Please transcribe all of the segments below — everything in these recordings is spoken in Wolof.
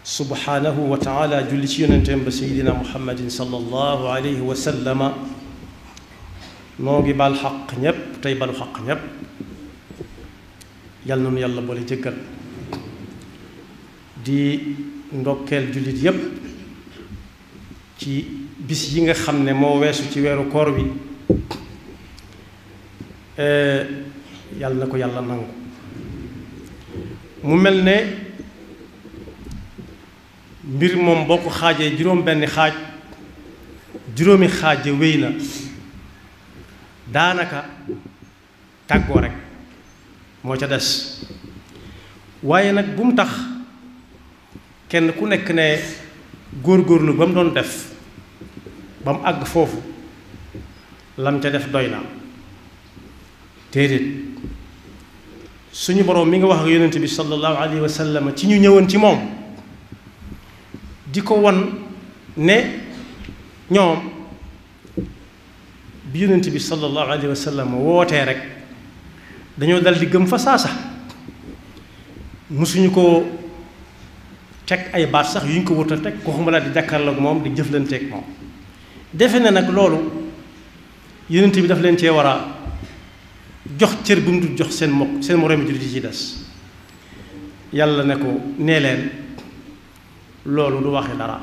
subhanahu wa taala julli ci yonenteem ba sayidina muhammadin sallallahu alayhi wa sallama noo ngi bal xaq ñépp tey balu xaq ñépp yal na nu yàlla boole jëggal di ndokkeel jullit yépp ci bis yi nga xam ne moo weesu ci weeru koor bi yàlla na ko yàlla nangu mu mel ne mbir moom boo ko xaajee juróom benn xaaj juróomi xaaje wéy na daanaka tàggoo rek moo ca des waaye nag bu mu tax kenn ku nekk ne góorgóorlu ba mu doon def ba mu àgg foofu lam ca def doy na déedéet suñu boroom mi nga wax ak yonent bi sallallahu alayhi wa sallam ci ñu ñëwoon ci moom di ko wan ne ñoom bi yonent bi sallallahu alayhi wa sallam wootee rek dañoo dal di gëm fa saasa musuñu ko teg ay baat sax yu ñu ko wutal teg ko xuma la di jàkkaarloog moom di jëflanteeg moom defe na nag loolu yonent bi daf leen cee war a jox cër bi mu dul jox seen mokk seen moroomi jullit yi ci des yàlla ne ko nee leen loolu du waxe dara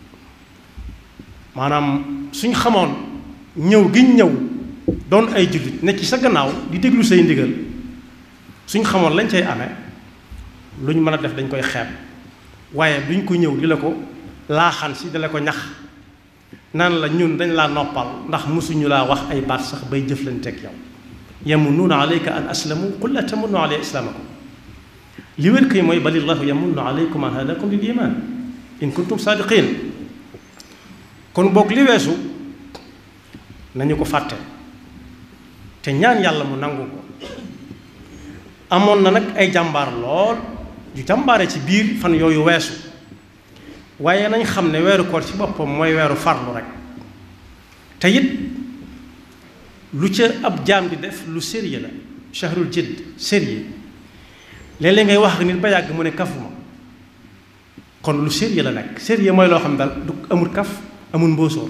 maanaam suñ xamoon ñëw giñ ñëw doon ay jullit nekk ci sa gannaaw di déglu say ndigal suñ xamoon lañ cay amee lu ñu mën a def dañ koy xeeb waaye duñ ko ñëw di la ko laaxan si di la ko ñax naan la ñun dañ laa noppal ndax mosuñu laa wax ay baat sax bay jëflanteeg yow yamunnuuna alayka an aslamu qul la tamunnu alayya islaamakum li wér kay mooy balillahu yamunnu alaykum an hadakum lil iman in kuntum saadiqin kon boog li weesu nañu ko fàtte te ñaan yàlla mu nangu ko amoon na nag ay jàmbaar lool yu jàmbaare ci biir fan yooyu weesu waaye nañ xam ne weeru koor ci boppam mooy weeru farlu rek te it lu ca ab jaam di def lu sérieux la shahrul jidd sérieux léeg-léeg ngay wax ak nit ba yàgg mu ne kafuma kon lu sérieux la nekk sérieux mooy loo xam daal du amul kaf amul mbóosóor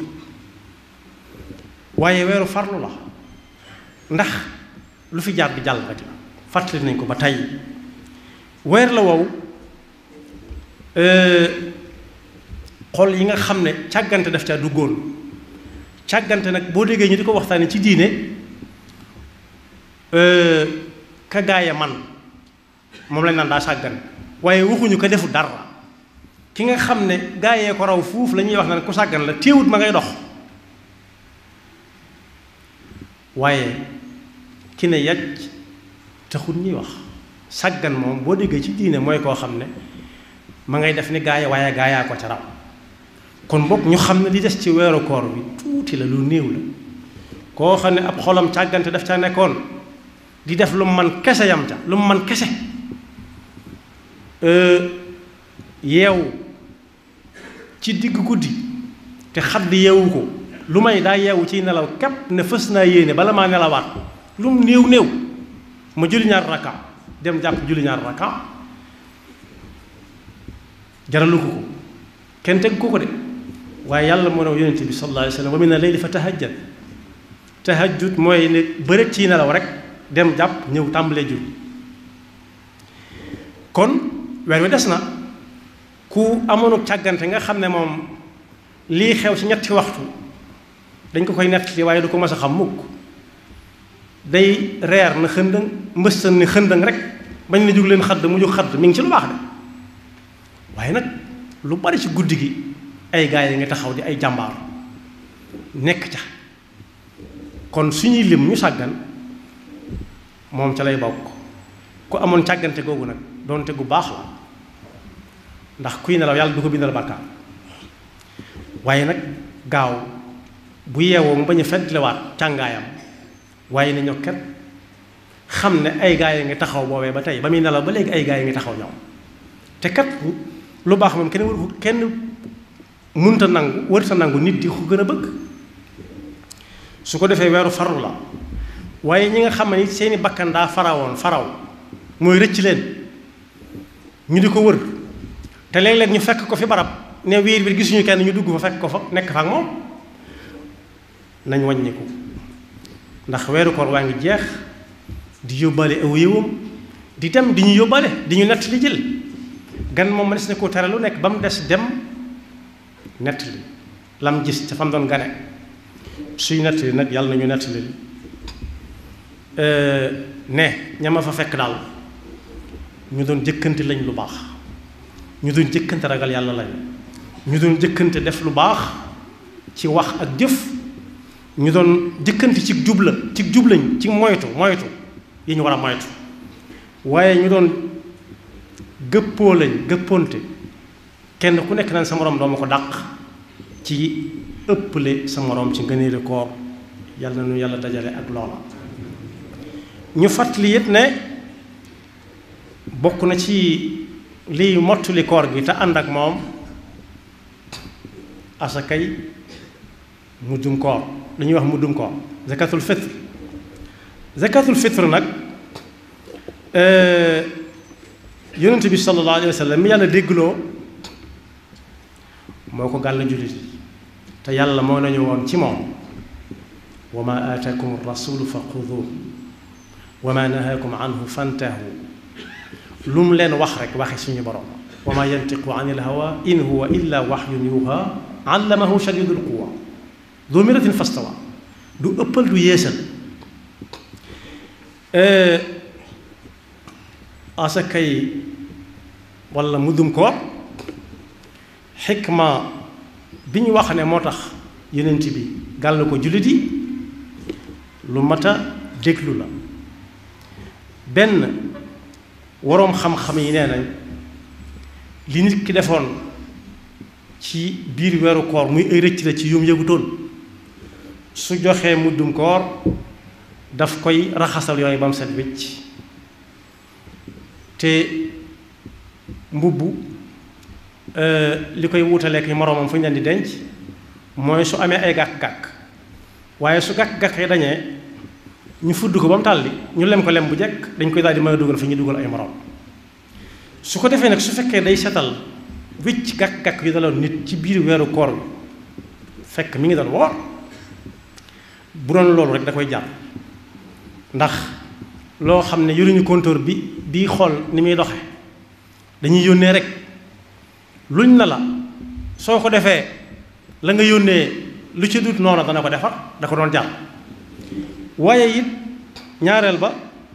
waaye weeru farlu la ndax lu fi jaar bi jàll rek la fàttali nañ ko ba tey weer la wow xol yi nga xam ne càggante daf caa duggoon càggante nag boo déggee ñu di ko waxtaanee ci diine ka gaaya man moom lañ naan daa sàggan waaye waxuñu ko defu dara ki nga xam ne gaayee ko raw fuuf la ñuy wax naan ku sàggan la téewut ma ngay dox waaye ki ne yàcc taxul ñuy wax sàggan moom boo déggee ci diine mooy koo xam ne ma ngay def ni gaaya waaye gaayaa ko ca raw kon boog ñu xam ne li des ci weeru koor bi tuuti la lu néew la koo xam ne ab xolam càggante daf ca nekkoon di def lu man kese yam ca lu man kese yeewu ci digg guddi te xadd yeewu ko lu may daa yeewu ciy nelaw képp ne fës naa yéene bala maa nelawaat lu mu néew néew ma julli ñaar rakka dem jàpp julli ñaar rakka jaralu ko ko kenn teg ko ko de waaye yàlla moo ne yonente bi sallallahu alayhi wa sallam wa mina layli fa tahajjad tahajjud mooy ne bëreet ciy nelaw rek dem jàpp ñëw tàmbalee jul kon weer wi des na ku amoonu càggante nga xam ne moom lii xew ci ñetti waxtu dañ ko koy nettali waaye du ko mas a xam mukk day reer na xëndëng mbëstan ni xëndëng rek bañ na jug leen xadd mu jug xadd mi ngi ci lu baax de waaye nag lu bari ci guddi gi ay gaay yi nga taxaw di ay jàmbaar nekk ca kon suñuy lim ñu sàggan moom ca lay bokk ku amoon càggante googu nag doonte gu baax la ndax kuy nelaw yàlla du ko bindal bàkkaar waaye nag gaaw bu yeewoo mu bañ a feddlewaat càngaayam waaye ne ñoo ket xam ne ay gaay yi nga taxaw boobee ba tey ba muy nelaw ba léegi ay gaay yi nga taxaw ñoom te kat lu baax moom kenn waru kenn munta nangu warta nangu nit di ko gën a bëgg su ko defee weeru farlu la waaye ñi nga xam ne seeni bakkan daa farawoon faraw mooy rëcc leen ñu di ko wër te léeg-léeg ñu fekk ko fi barab ne wiir bi gisuñu kenn ñu dugg fa fekk ko fa nekk fa ak moom nañ wàññiku ndax weeru koor waa ngi jeex di yóbbaale aw yëwam di dem di ñu yóbbaale di ñu nett li jël gan moom ma des na ko tere lu nekk ba mu des dem nett li lam gis ca fam doon gane suy nett li nag yàlla nañu nett li ne ñama fa fekk daal ñu doon jëkkante lañ lu baax ñu doon jëkkante ragal yàlla lañ ñu doon jëkkante def lu baax ci wax ak jëf ñu doon jëkkante ci jubla ci jublañ ci moytu moytu yi ñu war a moytu waaye ñu doon gëppoo lañ gëppoonte kenn ku nekk naan sa moroom dooma ko dàq ci ëpple sa moroom ci ngëneelu koor yàlla na nu yàlla dajale ak loola ñu fàttali it ne bokk na ci liy mottali koor gi te ànd ak moom asakay muddum koor lu ñuy wax muddum koor zakatul fitr zakatul fitr nag yonent bi sallallahu alayhi wa sallam mi yàlla déggloo moo ko gàll jullit te yàlla moo nañu woon ci moom wa ma aataakum rasulu fa xuduuh wa ma nahaakum anhu fantahu lu mu leen wax rek waxe suñu borom wa ma yantiqu an il hawa in huwa illa waxyun yuha allamahu shadidul quwa du miratin fastawa du ëppal du yéesal asakay wala muddum koor xikma bi ñu wax ne moo tax yonent bi gàll ko jullit yi lu mat a déglu la benn waroom xam-xam yi nee nañ li nit ki defoon ci biir weeru koor muy ay rëcc la ci yum yëgutoon su joxee muddum koor daf koy raxasal yooyu ba mu set wecc te mbubb li koy wutaleek yi moroomam fu ñu leen di denc mooy su amee ay gàkk-gàkk waaye su gàkk-gàkk yi dañee ñu fudd ko ba mu tàlli ñu lem ko lem bu jekk dañ koy daal di mën a dugal fi ñu dugal ay moroom su ko defee nag su fekkee day setal wicc gàkk-gàkk yu daloon nit ci biir weeru koor bi fekk mi ngi doon woor bu doon loolu rek da koy jàpp ndax loo xam ne yoruñu compteur bi bii xool ni muy doxe dañuy yónnee rek luñ na la soo ko defee la nga yónnee lu ci dut noonu dana ko defar da ko doon jàpp waaye it ñaareel ba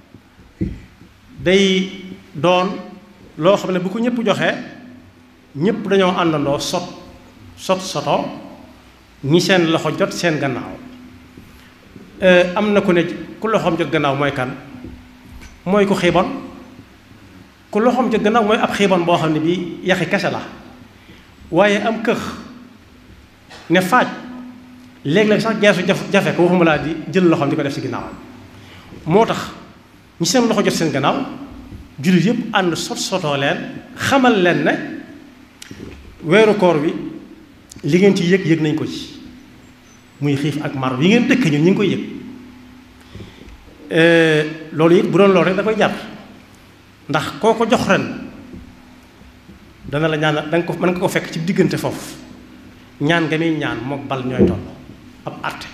day doon loo xam ne bu ko ñëpp joxee ñëpp dañoo àndandoo sot sot soto ñi seen loxo jot seen gannaaw am na ku ne ku loxoom jot gannaaw mooy kan mooy ku xiibon ku loxoom jot gannaaw mooy ab xiibon boo xam ne bii yaxi kese la waaye am këx ne faaj léeg-léeg sax geesu jaf jafe ko waxuma laa di jël loxoom di ko def ci ginnaaw moo tax ñi seen loxo jot seen gannaaw jullit yëpp ànd sot sotoo leen xamal leen ne weeru koor bi li ngeen ci yëg yëg nañ ko ci muy xiif ak mar yi ngeen dëkk ñun ñu ngi koy yëg loolu it bu doon loolu rek da koy jar ndax koo ko jox ren dana la ñaan da nga ko mën nga ko fekk ci diggante foofu ñaan nga muy ñaan mook bal ñooy toll ab àtte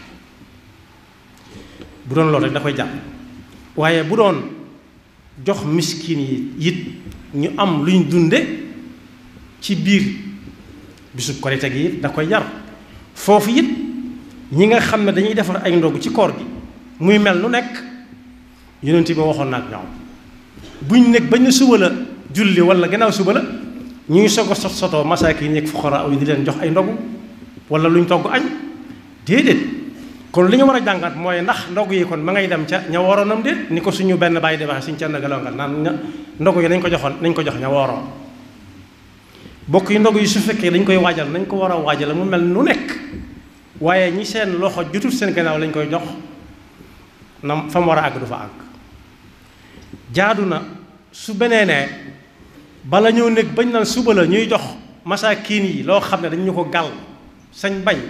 bu doon loolu rek da koy jar waaye bu doon jox miskin yi it ñu am luñ dunde ci biir bisub korite gi it da koy jar foofu it ñi nga xam ne dañuy defar ay ndogu ci koor gi muy mel nu nekk yonent bi waxoon na ak ñoom buñ nekk bañ na suba la julli wala gannaaw suba la ñu ngi soog a sot sotoo masaaki yi nekk fuqara yi di leen jox ay ndogu wala luñ togg añ déedéet kon li ñu war a jàngat mooy ndax ndogu yi kon ma ngay dem ca ña wooroonam déet ni ko suñu benn bàyyi di waxee suñu ca galongal naan ña ndogu yi nañ ko joxoon nañ ko jox ña wooroon bokk yi ndogu yi su fekkee dañ koy waajal nañ ko war a waajal mu mel nu nekk waaye ñi seen loxo jotul seen gannaaw lañ koy jox na fa mu war a àgg du fa àgg jaadu na su benee ne bala ñëw nekk bañ naan suba la ñuy jox masaakiin yi loo xam ne dañ ñu ko gàll sañ bañ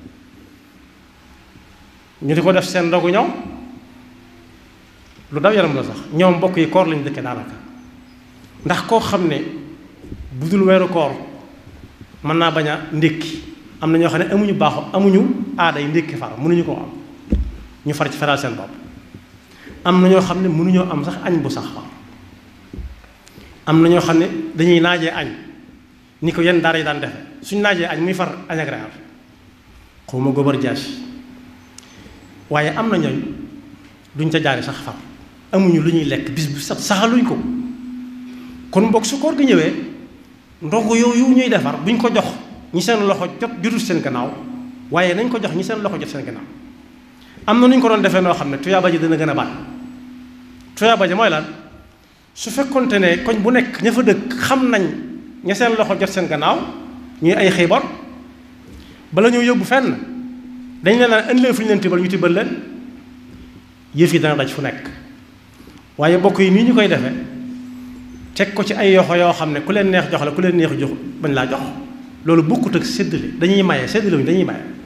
ñu di ko def seen ndogu ñoom lu daw yaram la sax ñoom mbokk yi koor lañu dëkke daanaka ndax koo xam ne bu dul weeru koor mën naa bañ a ndékki am na ñoo xam ne amuñu baaxu amuñu aaday ndékki far mënuñu koo am ñu far ci feral seen bopp am na ñoo xam ne mënuñoo am sax añ bu sax far am na ñoo xam ne dañuy naajee añ ni ko yenn daara yi daan defe suñ naajee añ muy far añ ak reer xaw ma gobar jaas waaye am na ñooñ duñ ca jaari sax far amuñu lu ñuy lekk bis bu sax saxaluñ ko kon mbokk su koor gi ñëwee ndogu yooyu ñuy defar buñ ko jox ñi seen loxo jot jotul seen gannaaw waaye nañ ko jox ñi seen loxo jot seen gannaaw am na nu ñu ko doon defee noo xam ne tuyaaba ji dana gën a bari tuyaaba ji mooy lan su fekkonte ne koñ bu nekk ña fa dëkk xam nañ ña seen loxo jot seen gannaaw ñuy ay xiibor bala ñoo yóbbu fenn dañ leen naan indi leen fu ñu leen tibbal ñu tibbal leen yëf yi dana daj fu nekk waaye bokk yi nii ñu koy defee teg ko ci ay yoxo yoo xam ne ku leen neex jox la ku leen neex jox bañ laa jox loolu bokkut ak séddale dañuy maye séddale wuñ dañuy maye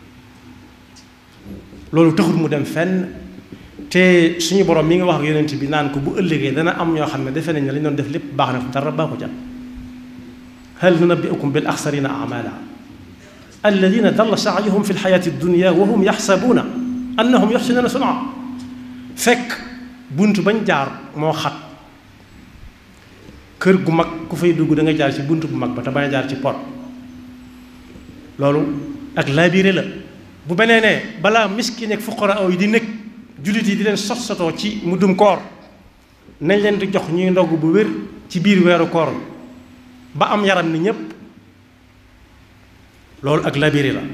loolu taxul mu dem fenn te suñu borom mi nga wax ak yonent bi naan ko bu ëllëgee dana am ñoo xam ne defe nañ ne lañ doon def lépp baax na dara baaxu jàpp hal nunabbi'ukum bil axsarina amala alladina dalla saayuhum fi lxayaati dunia wa hum yaxsabuuna annahum yuxsinuuna sun'a fekk bunt bañ jaar moo xat kër gu mag ku fay dugg da nga jaar ci bunt bu mag ba te bañ a jaar ci pot loolu ak laabiré la bu benee ne balaa miskin ak fuqara aw yi di nekk jullit yi di leen sot sotoo ci muddum koor nañ leen di jox ñuy ndogg bu wér ci biir weeru koor ba am yaram ni ñépp loolu ak labiri la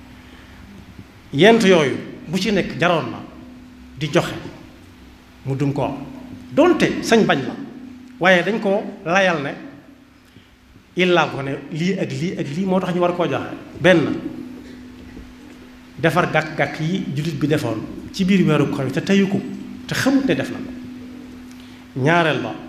yent yooyu bu ci nekk jaroon na di joxe mu dum ko donte sañ bañ la waaye dañ ko layal ne illaa ko ne lii ak lii ak lii moo tax ñu war koo joxe benn defar gàkk-gàkk yi jullit bi defoon ci biir weeru koor bi te teyu ko te xamut ne def na ko ñaareel ba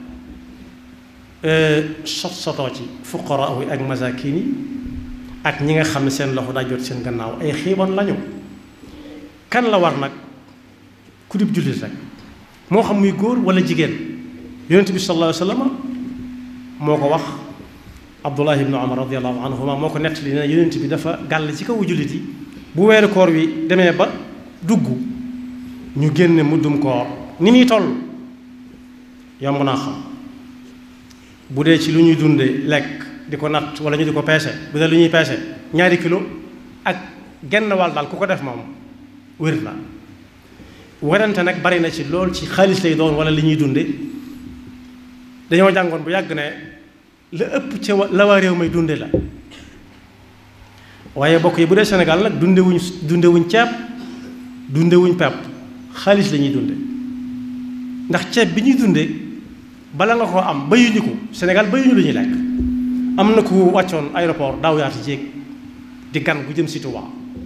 sot sotoo ci fuqara yi ak masakin yi ak ñi nga xam ne seen loxo daa jot seen gannaaw ay xiibon lañu kan la war nag ku dib jullit rek moo xam muy góor wala jigéen yonent bi sallallahu alayhi wa sallam moo ko wax abdullah ibnu umar radiallahu anhuma moo ko nettali ne yonent bi dafa gàll ci kawu jullit yi bu weeru koor wi demee ba dugg ñu génne muddum koor ni muy toll yomb naa xam bu dee ci lu ñuy dunde lekk di ko natt wala ñu di ko peese bu dee lu ñuy peese ñaari kilo ak genn wàll daal ku ko def moom wér na werante nag bari na ci lool ci xaalis lay doon wala li ñuy dunde dañoo jàngoon bu yàgg ne la ëpp ca la waa réew may dunde la waaye bokk yi bu dee Sénégal nag dunde wuñ dunde wuñ ceeb dunde wuñ pepp xaalis la ñuy dunde ndax ceeb bi ñuy dunde bala nga koo am bayuñu ko Sénégal bayuñu lu ñuy lekk am na ku wàccoon aéroport daaw yaati jéeg di gan gu jëm si Touba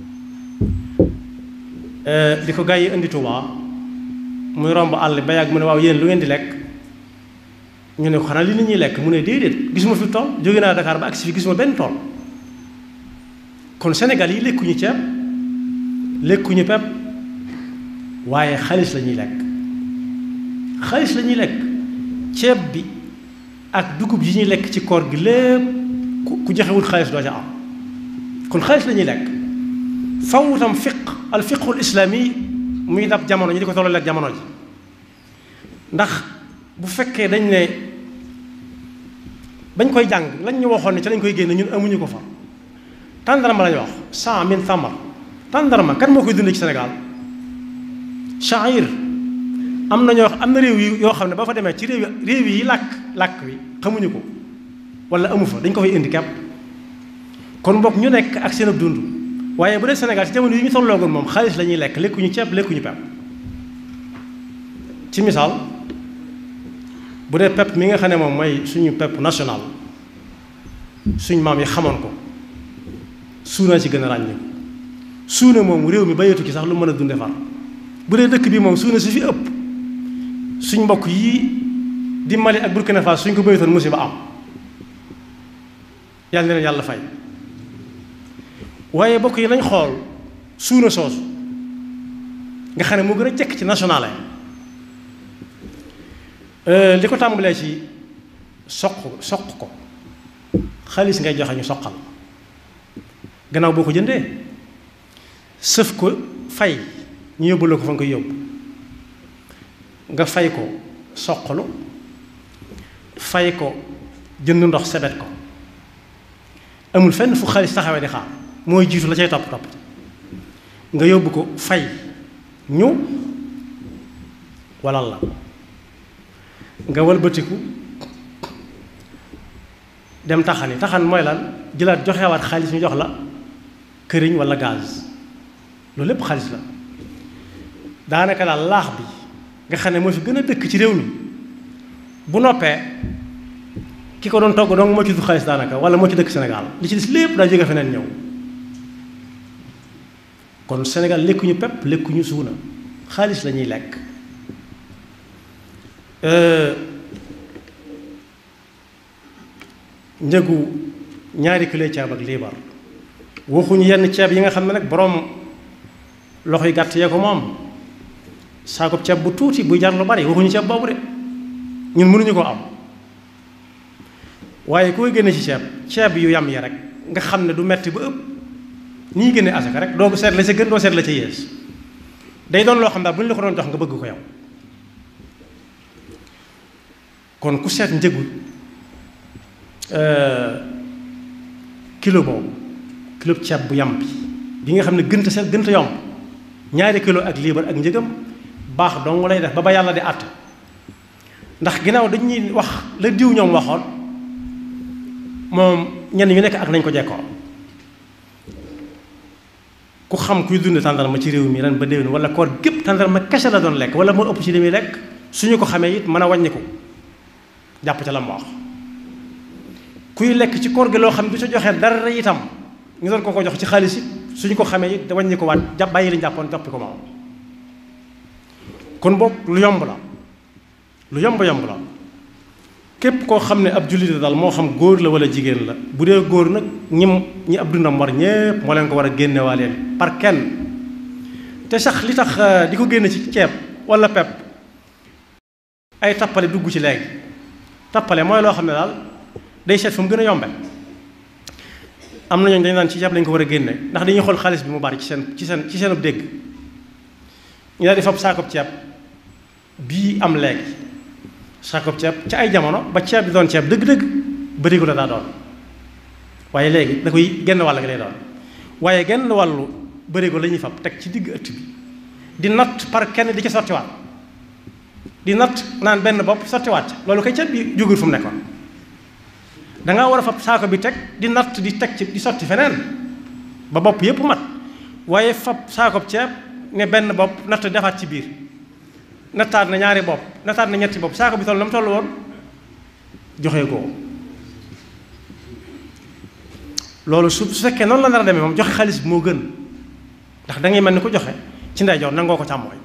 di ko gaa yi indi Touba muy romb àll ba yàgg mu ne waaw yéen lu ngeen di lekk ñu ne ko xanaa li nit ñuy lekk mu ne déedéet gisuma fi tool jóge naa Dakar ba agsi fi gisuma benn tool kon Sénégal yi lekkuñu ceeb lekkuñu pepp waaye xaalis la ñuy lekk xaalis la ñuy lekk ceeb bi ak dugub yi ñuy lekk ci koor gi lépp ku joxewul xaalis doo ca am kon xaalis la ñuy lekk faw tam fiq al fiqul islaami muy dab jamono ñu di ko tolloo ak jamono ji ndax bu fekkee dañ ne bañ koy jàng lañ ñu waxoon ne ci lañ koy génne ñun amuñu ko fa tàndarma lañu wax cent mille thamar tàndarma kan moo koy dundee ci Sénégal sha'ir am na ñoo am na réew yi yoo xam ne ba fa demee ci réew yi réew yi làkk làkk wi xamuñu ko wala amu fa dañ ko fay indi kepp kon bokk ñu nekk ak seen ab dund waaye bu dee Sénégal ci jamono yi ñu tolloogoon moom xaalis la ñuy lekk lekkuñu ceeb lekkuñu pepp ci misaal bu dee pepp mi nga xam ne moom mooy suñu pepp national suñ maam yi xamoon ko suuna ci gën a ràññee suuna moom réew mi bayeetu ci sax lu mën a dunde far bu dee dëkk bi moom suuna si fi ëpp suñ mbokk yi di Mali ak Burkina Faso suñ ko bayetoon musiba am yàlla na leen yàlla fay waaye bokk yi nañ xool suuna soosu nga xam ne moo gën a jekk ci national li ko tàmbalee ci soq soq ko xaalis ngay joxe ñu soqal gannaaw boo ko jëndee sëf ko fay ñu yóbbu la ko fa nga koy yóbbu nga fay ko soqalu fay ko jënd ndox sebet ko amul fenn fu xaalis taxawee di xaar mooy jiitu la cay topp topp nga yóbbu ko fay ñu walal la nga walbatiku dem taxani taxan mooy lan jëlaat joxewaat xaalis ñu jox la këriñ walla gaz loolu lépp xaalis la daanaka daal laax bi nga xam ne moo fi gën a dëkk ci réew mi bu noppee ki ko doon togg dong moo ci du xaalis daanaka walla moo ci dëkk Sénégal li ci des lépp daa jóge feneen ñëw kon Sénégal lekkuñu pepp lekkuñu suuna xaalis la ñuy lekk njëgu ñaari kilo ceeb ak liibar waxuñu yenn ceeb yi nga xam ne nag boroom loxo yu gàtt yee ko moom saakoob ceeb bu tuuti buy jar lu bari waxuñu ceeb boobu de ñun mënuñu ko am waaye koy génne ci ceeb ceeb yu yam yi rek nga xam ne du metti ba ëpp ni ñuy génne asaka rek doo ko seet la ca gën doo seet la ca yées day doon loo xam daal bu ñu la ko doon jox nga bëgg ko yow kon ku seet njëgu kilo boobu kilo ceeb bu yam bi bi nga xam ne gënta seet gënta yomb ñaari kilo ak liibar ak njëgam baax dong lay def ba ba yàlla di àtt ndax ginnaaw dañuy wax la diw ñoom waxoon moom ñenn ñu nekk ak nañ ko jekkoo ku xam kuy dund tàndarma ci réew mi ren ba déwén wala koor gépp tàndarma kese la doon lekk wala moo ëpp ci li muy lekk suñu ko xamee it mën a wàññi ko jàpp ca la mu wax kuy lekk ci koor gi loo xam ne du sa joxee dara itam ñu doon ko ko jox ci xaalis it suñu ko xamee it wàññi ko waat jàpp bàyyi lañu jàppoon joppi ko moom kon boog lu yomb la lu yomb yomb la képp koo xam ne ab jullit la daal moo xam góor la wala jigéen la bu dee góor nag ñim ñi ab dundam war ñépp moo leen ko war a génnewaaleel par kenn te sax li tax di ko génne ci ceeb wala pepp ay tappale dugg ci léegi tappale mooy loo xam ne daal day seet fu mu gën a yombe am na ñooñu dañu naan ci ceeb lañ ko war a génne ndax dañuy xool xaalis bi mu bari ci seen ci seen ci seen ab dégg ñu daal di fab saakob ceeb bii am léegi saakob ceeb ca ay jamono ba ceeb bi doon ceeb dëgg-dëgg bërigo la daa doon waaye léegi da koy genn wàll gi lay doon waaye genn wàllu bërigo la ñuy fab teg ci digg ëtt bi di natt par kenn di ca sottiwaat di natt naan benn bopp sottiwaat loolu kay ceeb bi jógul fu mu nekkoon dangaa war a fab saako bi teg di natt di teg ci di sotti feneen ba bopp yépp mat waaye fab saakob ceeb ne benn bopp natt defaat ci biir nattaat na ñaari bopp nattaat na ñetti bopp saako bi toll na mu toll woon joxe ko loolu su su fekkee noonu la nar a demee moom joxe xaalis bi moo gën ndax da ngay mel ni ko joxe ci ndeyjoor nangoo ko càmmooñ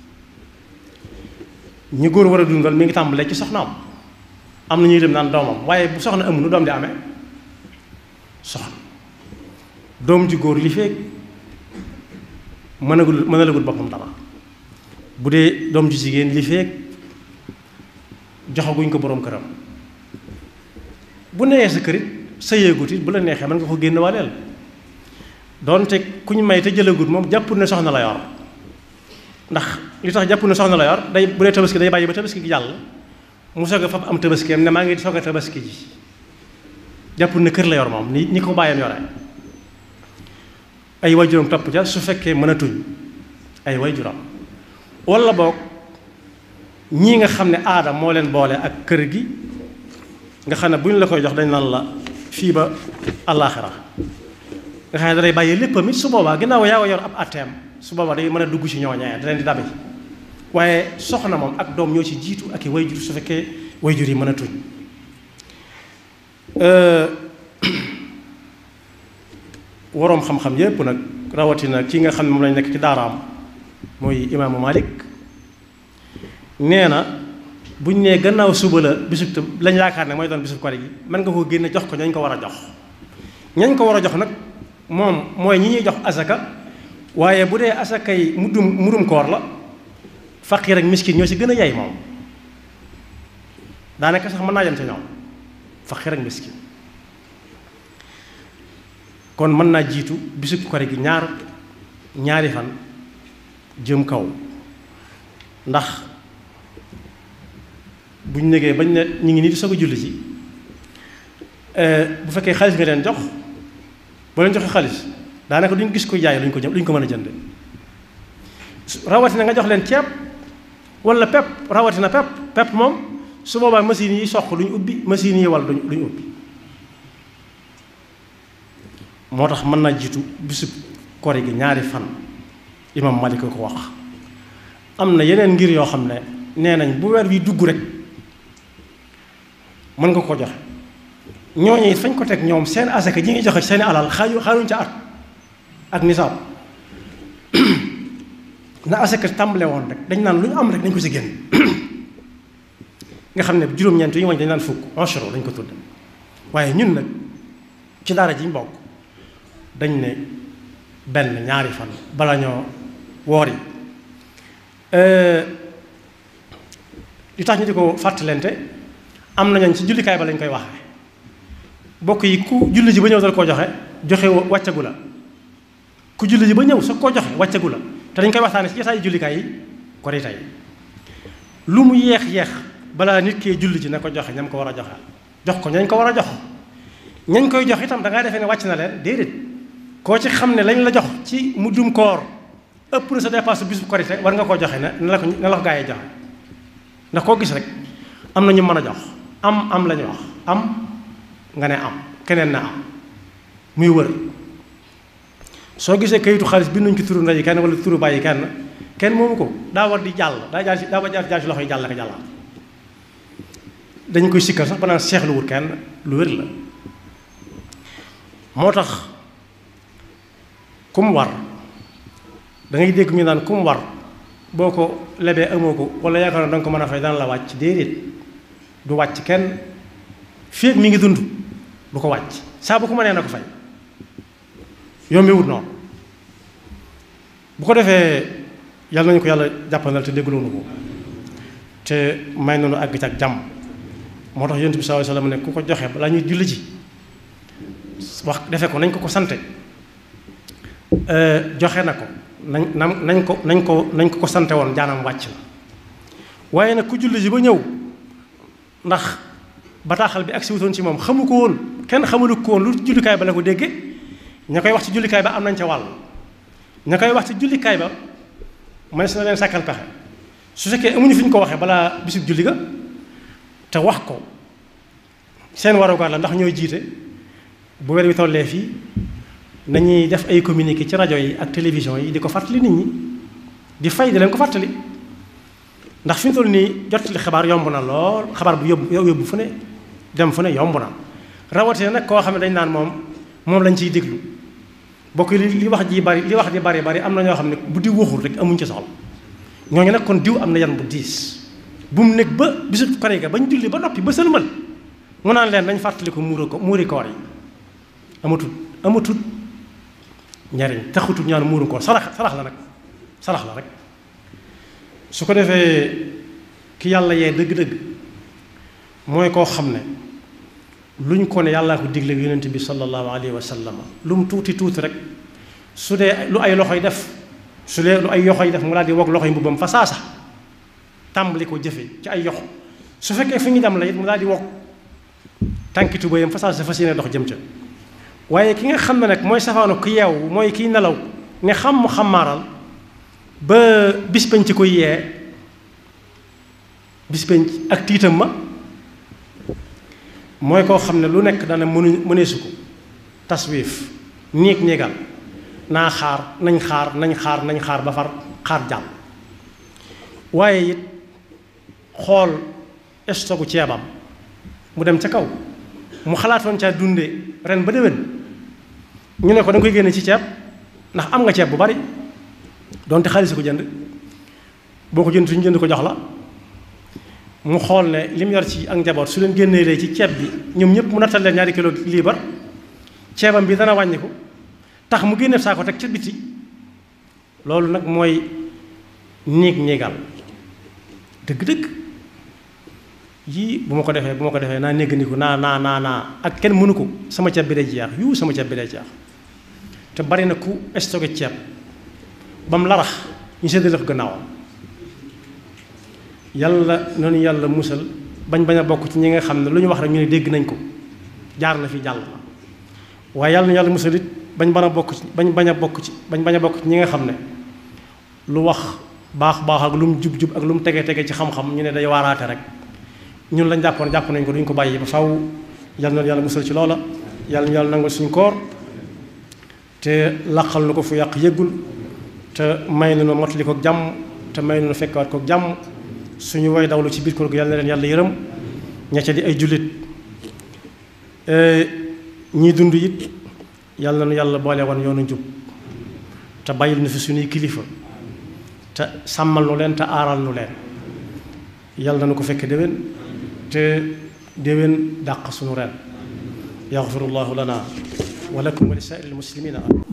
ñi góor war a dundal mi ngi tàmbalee ci soxnaam am na ñuy dem naan doomam waaye bu soxna amul nu doom di amee soxna doom ji góor li feeg mënagul mënalagul boppam dara bu dee doom ju jigéen li feeg joxaguñ ko boroom këram bu newee sa kërit sa yéegut it bu la neexee mën nga ko génn waaleel doonte ku ñu may te jëlagut moom jàppul ne soxna la yor ndax li tax jàppul ne soxna la yor day bu dee tabaski day bàyyi ba tabaski gi jàll mu soog a fab am tabaskeem ne maa ngi soog a tabaski ji jàppul ne kër la yor moom ni ni ko bàyyam yore ay waajuram topp ca su fekkee mën a tuñ ay waajuram walla boog ñii nga xam ne aada moo leen boole ak kër gi nga xam ne bu ñu la koy jox dañ naan la fii ba àllaaxira nga xam ne dalay bàyyi léppam it su boobaa ginnaaw yaa ko yor ab atteem su boobaa day mën a dugg ci ñooñee da leen di dabe waaye soxna moom ak doom ñoo ci jiitu ak i wayjur su fekkee wayjur yi mën a tuñ waroom xam-xam yépp nag rawatina ki nga xam ne moom lañ nekk ci daaraam mooy imaamu Malik nee na buñ nee gannaaw suba la bisub tam lañ yaakaar ne mooy doon bisub kori gi mën nga ko génne jox ko ñañ ko war a jox ñañ ko war a jox nag moom mooy ñi ñuy jox asaka waaye bu dee asakay muddum murum koor la faqiir ak miskin ñoo ci gën a yay moom daanaka sax mën naa yem ca ñoom faqiir ak miskin kon mën naa jiitu bisub kori gi ñaar ñaari fan jëm kaw ndax buñ negee bañ ne ñu ngi nii di soog a julli ci bu fekkee xaalis nga leen jox boo leen joxee xaalis daanaka duñ gis ko jaay luñ ko jëm luñ ko mën a jënd rawatina nga jox leen ceeb wala pepp rawatina pepp pepp moom su boobaa machines yi soq duñ ubbi machines yi wal duñ duñ ubbi moo tax mën naa jiitu bisub kori gi ñaari fan imam Malik ko wax am na yeneen ngir yoo xam ne nee nañ bu weer wi dugg rek mën nga ko joxe ñooñu it fañ ko teg ñoom seen asaka ji ngi joxe seeni alal xaaju xaaruñ ca at ak nisaab na asaka tàmbale woon rek dañ naan lu ñu am rek dañ ko ci génn nga xam ne juróom-ñeent yi ñu wañ dañ naan fukk enchero dañ ko tudd waaye ñun nag ci daara ji ñu bokk dañ ne benn ñaari fan bala ñoo woor yi li tax ñu di ko fàttalente am nañu ci jullikaay ba lañ koy waxee bokk yi ku julli ji ba ñëw dal koo joxe joxe wàccagu la ku julli ji ba ñëw sa koo joxe wàccagu la te dañ koy waxtaane ci jotaayu jullikaay yi kori tey lu mu yeex yeex balaa nit kee julli ji na ko joxe ñam ko war a joxe jox ko ñañ ko war a jox ñañ koy jox itam da ngaa defee ne wàcc na leen déedéet koo ci xam ne lañ la jox ci muddum koor ëpp na sa dépasse bisu korite war nga koo joxe ne na la ko na la ko gaa yi joxe ndax koo gis rek am na ñu mën a jox am am la ñu wax am nga ne am keneen na am muy wër soo gisee kayitu xaalis bi nuñ ci turu ndey kenn wala turu bàyyi kenn kenn moomu ko daa war di jàll daa jaar ci daa war jaar jaar ci loxo yi jàll ka jàllaat dañ koy sikkal sax ba naan seexlu wut kenn lu wér la moo tax ku mu war da ngay dégg ñu naan ku mu war boo ko lebee amoo ko wala yaakaar na danga ko mën a fay dana la wàcc déedéet du wàcc kenn fii mi ngi dund du ko wàcc saa bu ko mënee na ko fay yombewut noonu bu ko defee yàlla nañu ko yàlla jàppandal te dégluwoonu ko te may noonu àgg ci ak jàmm moo tax yonent bi sallallahu alayhi wasallam ne ku ko joxe balaa ñuy julli ji wax defe ko nañ ko ko sante joxe na ko nañ nañ ko nañ ko nañ ko ko sante woon jaanam wàcc na waaye nag ku julli ji ba ñëw ndax bataaxal bi ak si wutoon ci moom xamu ko woon kenn xamalu ko woon lu jullikaay ba la ko dégge ña koy wax ci jullikaay ba am nañ ca wàll ña koy wax ci jullikaay ba man si na leen sàkkal pexe su fekkee amuñu fi ñu ko waxee balaa bisub julli ga te wax ko seen warugar la ndax ñooy jiite bu weer wi tollee fii nañuy def ay communiqué ci rajo yi ak télévision yi di ko fàttali nit ñi di fay di leen ko fàttali ndax fi mu toll nii jottali xabaar yomb na lool xabaar bu yóbbu yóbbu fu ne dem fu ne yomb na rawatina nag koo xam ne dañ naan moom moom lañ ciy déglu bokk li li wax ji bari li wax di bari bari am na ñoo xam ne bu diw waxul rek amuñ ci soxla ñooñu nag kon diw am na yan bu diis bu mu nekk ba bisu kore ga bañ julli ba noppi ba sëlmal mu naan leen dañ fàttali ko muura ko muuri koor yi amatut amatut njariñ taxutut ñaan muuru koor sarax sarax la nag sarax la rek su ko defee ki yàlla yee dëgg-dëgg mooy koo xam ne luñ ko ne yàllaa ko digle yonent bi sallallahu alayhi wa sallam lu mu tuuti tuuti rek su dee lu ay loxoy def su dee lu ay yoxoy def mu daal di wog loxoy mbubbam fa saasa tàmbali ko jëfe ci ay yoxo su fekkee fi ñu dem la it mu daal di wog tànki tubéyam fa saasa fas yéene dox jëm ca waaye ki nga xam ne nag mooy safaanu ku yeewu mooy kiy nelaw ne xam mu xamaaral ba bis bañ ci koy yee bis bañ ak tiitam ma mooy koo xam ne lu nekk dana mënu mëneesu ko taswiif néeg néegal naa xaar nañ xaar nañ xaar nañ xaar ba far xaar jàll waaye it xool stogu ceebam mu dem ca kaw mu xalaatoon caa dunde ren ba déwén ñu ne ko da nga koy génne ci ceeb ndax am nga ceeb bu bari donte xaalis ko jënd boo ko jënd suñu jënd ko jox la mu xool ne li mu yor ci ak njaboot su leen génnee lee ci ceeb bi ñoom ñëpp mu nattal leen ñaari kilo liibar ceebam bi dana wàññi ko tax mu génne saa ko teg ca biti loolu nag mooy néeg néegal dëgg-dëgg yii bu ma ko defee bu ma ko defee naa négg ni ko naa naa naa naa ak kenn mënu ko sama ceeb bi day jeex yu sama ceeb bi day jeex te bari na ku stocké ceeb ba mu larax ñu séddale ko gannaawam yàlla noonu yàlla musal bañ bañ a bokk ci ñi nga xam ne lu ñu wax rek ñu ne dégg nañ ko jaar na fi jàll waaye yàlla na yàlla musal it bañ bañ a bokk ci bañ bañ a bokk ci bañ bañ a bokk ci ñi nga xam ne lu wax baax baax ak lu mu jub jub ak lu mu tege tege ci xam-xam ñu ne day waaraate rek ñun lañ jàppoon jàpp nañ ko duñ ko bàyyi ba faw yàlla na yàlla musal ci loola yàlla na yàlla nangal suñ koor te laqal na ko fu yàq yëggul te may na nu mottali ko jàmm te may na nu fekkaat ko jàmm suñu way dawlu ci biir koor gi yàlla na leen yàlla yërëm ña ca di ay jullit ñii dund it yàlla na nu yàlla boole woon yoonu njub te bàyyil nu fi suñuy kilifa te sàmmal nu leen te aaral nu leen yàlla na nu ko fekk déwén te déwén dàq suñu ren yaxfirullahu lana wa lakum wa li saa'iril muslimina